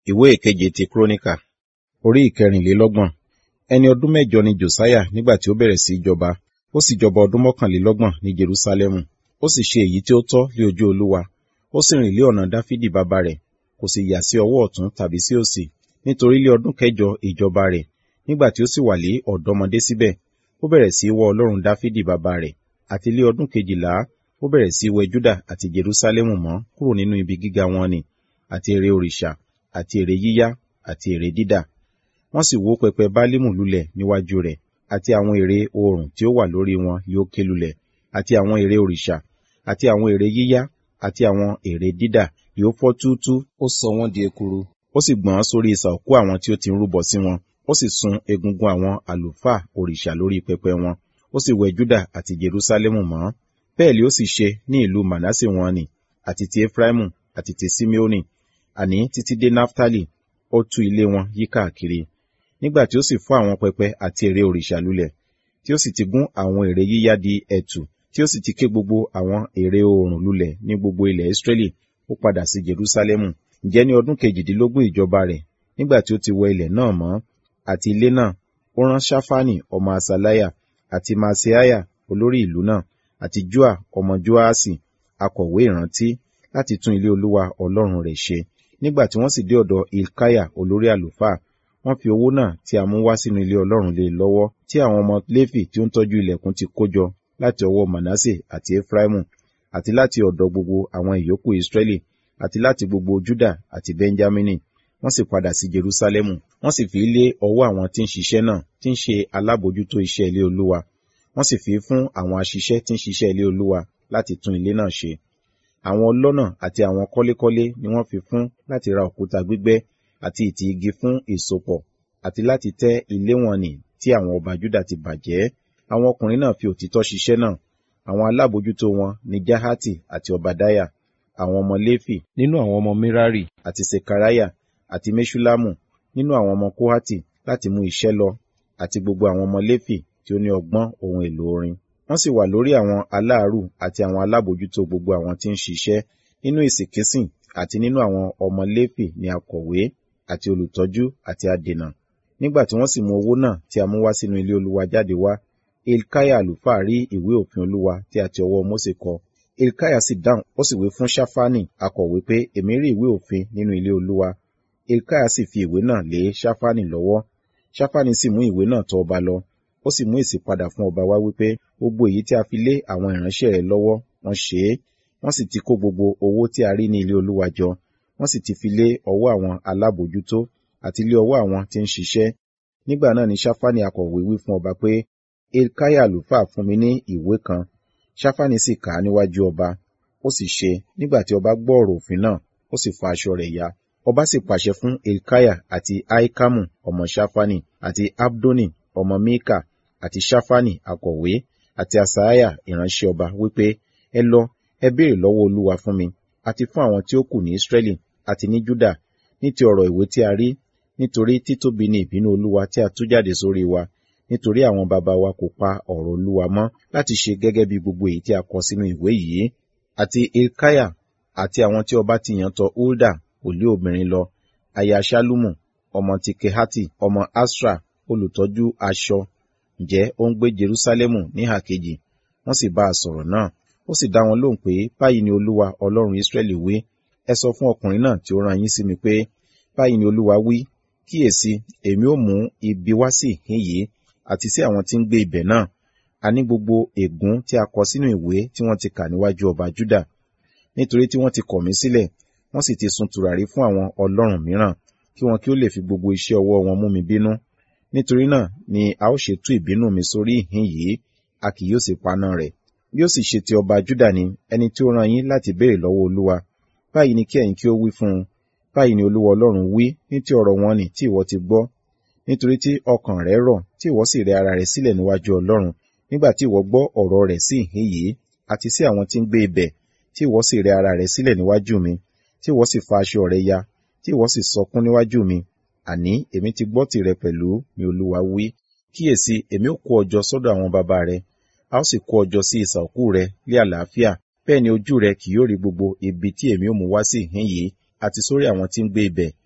ìwé ìkeje ti kúrónìkà orí ìkẹrìnlélọ́gbọ̀n ẹni ọdún mẹ́jọ ni josiah nígbà tí ó bẹ̀rẹ̀ sí í jọba ó sì jọba ọdún mọ́kànlélọ́gbọ̀n ní jerúsálẹ́mù ó sì ṣe èyí tí ó tọ́ lé ojú olúwa ó sì rìn lé ọ̀nà dáfídì bàbá rẹ̀ kò sì yà sí ọwọ́ ọ̀tún tàbí sí òsì nítorí lé ọdún kẹjọ ìjọba rẹ̀ nígbà tí ó sì wà lé ọ̀dọ́mọdé síbẹ̀ ó bẹ̀rẹ̀ sí í wọ ọlọ́run dáfídì bàbá rẹ̀ àti lé ọdún kejìlá ó bẹ̀rẹ̀ sí í wẹ júdà àti jerúsálẹ́mù mọ́ kúrò nínú ibi gíga wọn ni àti ère òrìṣà àti ère yíyá àti ère dídà wọ́n sì wó pẹpẹ bálímù lulẹ̀ níwájú rẹ̀ àti àwọn ère oòrùn tí ó wà lórí wọn yóò ké lulẹ̀ àti àwọn ère òrìṣà àti àwọn ère yíyá àti àwọn ère dídà yóò fọ́ túútú ó sọ wọ́n di ekuru ó sì gbọ̀n sórí isà òkú àwọn tí ó ti ń rúbọ sí wọn ó sì sun egungun àwọn àlùfáà òrìṣà lórí pẹpẹ wọn ó sì wẹ júdà àti jerúsálẹ́mù mọ́ bẹ́ẹ̀ ni ó sì ṣe ní ìlú manasse wọn ni àti ti efraimu àti ti simeoni àní títí dé naftali ó tú ilé wọn yí káàkiri nígbà tí ó sì fọ́ àwọn pẹpẹ àti ère òrìṣà lulẹ̀ tí ó sì ti gún àwọn ère yíyá di ẹ̀tù tí ó sì ti ké gbogbo àwọn ère oòrùn lulẹ̀ ní gbogbo ilẹ̀ israẹli ó padà sí jerúsálẹ́mù ǹjẹ́ ní ọdún kejìdínlógún ìjọba rẹ̀ nígbà tí ó ti wẹ ilẹ̀ náà mọ́ àti ilé náà ó rán ṣáfánì ọmọ asalaya àti maaseiah olórí ìlú náà àti joa ọmọ joasi akọ̀wé ìrántí láti tún ilé olúwa ọlọ́run rẹ̀ ṣe nígbà tí wọ́n sì dé ọ̀dọ̀ ilkaya olórí àlùfáà wọ́n fi owó náà tí a mú wá sínú ilé ọlọ́run lé lọ́wọ́ tí àwọn ọmọ léfì tí ó ń tọ́jú ilẹ̀kùn ti kó jọ láti ọwọ́ manasse àti efraimu àti láti ọ̀dọ̀ gbogbo àwọn ìyókù israẹli àti láti gbogbo juda àti benjamini wọ́n sì padà sí jerusalemu wọ́n sì fi lé ọwọ́ àwọn tí ń ṣiṣẹ́ náà tí ń ṣe alábòójútó iṣẹ́ ilé olúwa wọ́n sì fi fún àwọn aṣiṣẹ́ tí ń ṣiṣẹ́ ilé olúwa láti tún ilé náà ṣe àwọn ọlọ́nà àti àwọn kọ́lékọ́lé ni wọ́n fi fún láti ra òkúta gbígbẹ́ àti ìtì igi fún ìsopọ̀ àti láti tẹ́ ilé wọn nì tí àwọn ọba juda ti bàjẹ́ àwọn ọkùnrin náà fi òtítọ́ ṣiṣẹ́ náà àwọn alábòójútó wọn ni jahati àti obadaya àwọn ọmọ léfì nínú àwọn ọmọ mirari àti sekaraya àti meshulamu nínú àwọn ọmọ kohati láti mú iṣẹ́ lọ àti gbogbo àwọn ọmọ léfì tí ó ní ọgbọ́n ohun èlò orin wọ́n sì wà lórí àwọn aláàrù àti àwọn alábòójútó gbogbo àwọn tí ń ṣiṣẹ́ nínú ìsìnkísìn àti nínú àwọn ọmọ léfì ní akọ̀wé àti olùtọ́jú àti adènà nígbà tí wọ́n sì mú owó náà tí a mú wá sínú ilé olúwa jáde wá ilkaya àlùfáà rí ìwé òfin olúwa tí a ti ọwọ́ mose kọ ilkaya sì dáhùn ó sì wí fún ṣáfánì akọ̀wé pé èmi rí ìwé òfin nínú ilé olúwa ilkaya sì fi ìwé náà lé ṣáfánì lọ́wọ́ ṣáfánì sì mú ìwé náà tọ̀ ọba lọ ó sì mú èsì padà fún ọba wá wípé gbogbo èyí tí a fi lé àwọn ìránṣẹ́ rẹ̀ lọ́wọ́ wọ́n ṣe é wọ́n sì ti kó gbogbo owó tí a rí ní ilé olúwa jọ wọ́n sì ti fi lé ọwọ́ àwọn alábòójútó àti lé ọwọ́ àwọn tí ń ṣiṣẹ́ nígbà náà ni ṣáfánì akọ̀wé wí fún ọba pé ilkaya àlùfáà fún mi ní ìwé kan ṣáfánì sì kà á níwájú ọba ó sì ṣe nígbà tí ọba gbọ́ ọ̀rọ̀ òfin náà ó sì fa aṣọ rẹ̀ ya ọba sì pàṣẹ fún ilkaya àti aikamu ọmọ ṣáfánì àti abdoni ọmọ mika àti ṣáfánì akọ̀wé àti asaiah ìránṣẹ́ ọba wípé ẹ lọ ẹ béèrè lọ́wọ́ olúwa fún mi àti fún àwọn tí ó kù ní israẹli àti ní juda ní ti ọ̀rọ̀ ìwé tí a rí nítorí títóbi ni ìbínú olúwa tí a tú jáde sórí wa nítorí àwọn baba wa kò pa ọ̀rọ̀ olúwa mọ́ láti ṣe gẹ́gẹ́ bí gbogbo èyí tí a kọ sínú ìwé yìí àti ilkaya àti àwọn tí ọba ti yàn tọ̀ hulda òlé obìnrin lọ aya ṣálúmù ọmọ ti kehati ọmọ asra olùtọ́jú aṣọ ǹjẹ́ ó ń gbé jerusalemu níhà kejì wọ́n sì bá a sọ̀rọ̀ náà ó sì dá wọn lóhùn pé báyìí ni olúwa ọlọ́run israẹli wí ẹ sọ fún ọkùnrin náà tí ó rán yín sí mi pé báyìí ni olúwa wí kíyèsí èmi ó mú ibi wá sí ìhín yìí àti sí àwọn tí ń gbé ibẹ̀ náà a ní gbogbo ègún tí a kọ sínú ìwé tí wọ́n ti kà níwájú ọba juda nítorí tí wọ́n ti kọ̀ mí sílẹ̀ wọ́n sì ti sun tùràrí fún àwọn ọlọ́run mìíràn kí wọn kí ó lè fi gbogbo iṣẹ́ ọwọ́ wọn mú mi bínú nítorí náà ni a ó ṣe tú ìbínú mi sórí ìhín yìí a kì yóò sì paná rẹ̀ bí ó sì ṣe ti ọba juda ni ẹni tí ó rán yín láti béèrè lọ́wọ́ olúwa báyìí ni kí ẹ̀yin kí ó wí fún un báyìí ni olúwa ọlọ́run wí ní ti ọ̀rọ̀ wọn ni tí ìwọ ti gbọ́ nítorí tí ọkàn rẹ rọ̀ tí ìwọ sì rẹ ara rẹ sílẹ̀ níwájú ọlọ́run nígbà tí ìwọ gbọ́ ọ̀rọ̀ rẹ̀ sí ìhín yìí àti sí àwọn tí ń gbé ibẹ̀ tí ìwọ sì rẹ ara rẹ sílẹ̀ níwájú mi tí ìwọ sì fa aṣọ rẹ ya tí ìwọ sì sọkún níwájú mi àní èmi ti gbọ́ tìrẹ pẹ̀lú ni olúwa wí kíyèsí èmi ó kó ọjọ́ sọ́dọ̀ àwọn baba rẹ a ó sì kó ọjọ́ sí ìsà òkú rẹ lé àlàáfíà bẹ́ẹ̀ ni ojú rẹ kì yóò rí gbogbo ibi tí èmi ó mú wá sí ìhín yìí àti sórí àwọn tí ń gbé ibẹ̀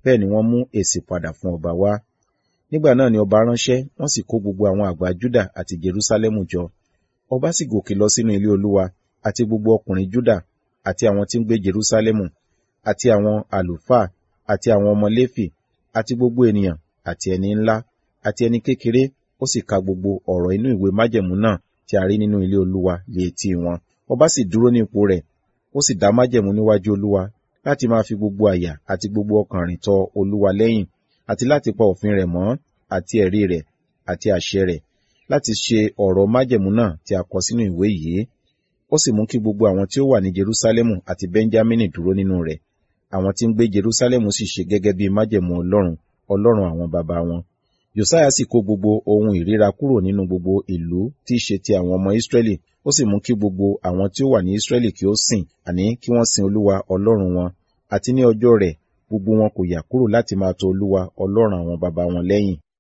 bẹ́ẹ̀ ni wọ́n mú èsì padà fún ọba wá nígbà náà ni ọba ránṣẹ́ wọ́n sì kó gbogbo àwọn àgbà Júdà àti Jerúsálẹ́mù jọ ọba sì gòkè lọ sínú ilé Olúwa àti gbogbo ọkùnrin Júdà àti àwọn tí ń gbé Jerúsálẹ́mù àti àwọn àlùfáà àti àwọn ọmọ Léfì àti gbogbo ènìyàn àti ẹni ńlá àti ẹni kékeré ó sì ka gbogbo ọ̀rọ̀ inú ìwé májẹ̀mú náà tí a rí nínú ilé Olúwa lé etí wọn ọba sì dúró ní ipò rẹ̀ ó sì dá májẹ̀mú níwájú Olúwa láti máa fi gbogbo àyà àti gbogbo ọkàn rìn tọ Olúwa lẹ́yìn àti láti pa òfin rẹ̀ mọ́ àti ẹ̀rí rẹ̀ àti àṣẹ rẹ̀ láti ṣe ọ̀rọ̀ májẹ̀mú náà tí a kọ sínú ìwé yìí ó sì mú kí gbogbo àwọn tí ó wà ní Jerúsálẹ́mù àti Bẹ́ńjámínì dúró nínú rẹ̀ àwọn tí ń gbé Jerúsálẹ́mù sì ṣe gẹ́gẹ́ bí májẹ̀mú Ọlọ́run Ọlọ́run àwọn baba wọn Josiah sì kó gbogbo ohun ìríra kúrò nínú gbogbo ìlú tí í ṣe ti àwọn ọmọ Ísírẹ́lì ó sì mú kí gbogbo àwọn tí ó wà ní Ísírẹ́lì kí ó sìn àní kí wọ́n sin Olúwa Ọlọ́run wọn àti ní ọjọ́ rẹ̀ gbogbo wọn kò yà kúrò láti máa tọ̀ Olúwa Ọlọ́run àwọn baba wọn lẹ́yìn